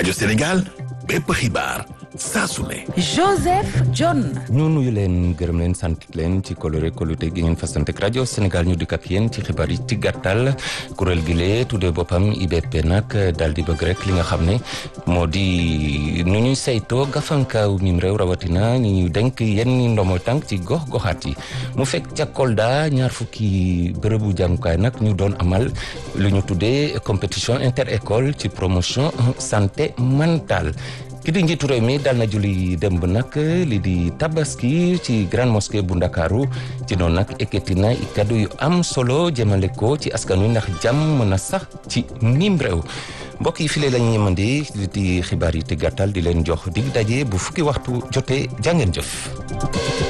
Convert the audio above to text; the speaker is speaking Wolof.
rajo Sénégal bépp xibaar saa su ne. Joseph John. ñu nuyu leen gërëm leen sant leen ci kolore kolute gi ngeen fasante ak rajo Sénégal ñu dikk ak yéen ci xibaar yi ci gàttal kuréel gi lee tuddee boppam IBP nag daal di bëgg rek li nga xam ne moo di nu ñuy saytoo gafankaaw mim réew rawatina ñi ñuy denk yenn ndomo tànk ci gox goxaat yi mu fekk ca Kolda ñaar fukki bërëbu jàngukaay nag ñu doon amal lu ñu tuddee compétition inter école ci promotion santé mentale. ki di njiitu réew mi dal na julli démb nag li di tabaski ci grande mosquée bu ndakaaru ci noonu nag ekkati na kaddu yu am solo jëmale ko ci askan wi ndax jàmm mën a sax ci mim réew mbokk yi file lañu ñemandi di xibaar yi te gàttal di leen jox dig daje bu fukki waxtu jotee jàngeen jëf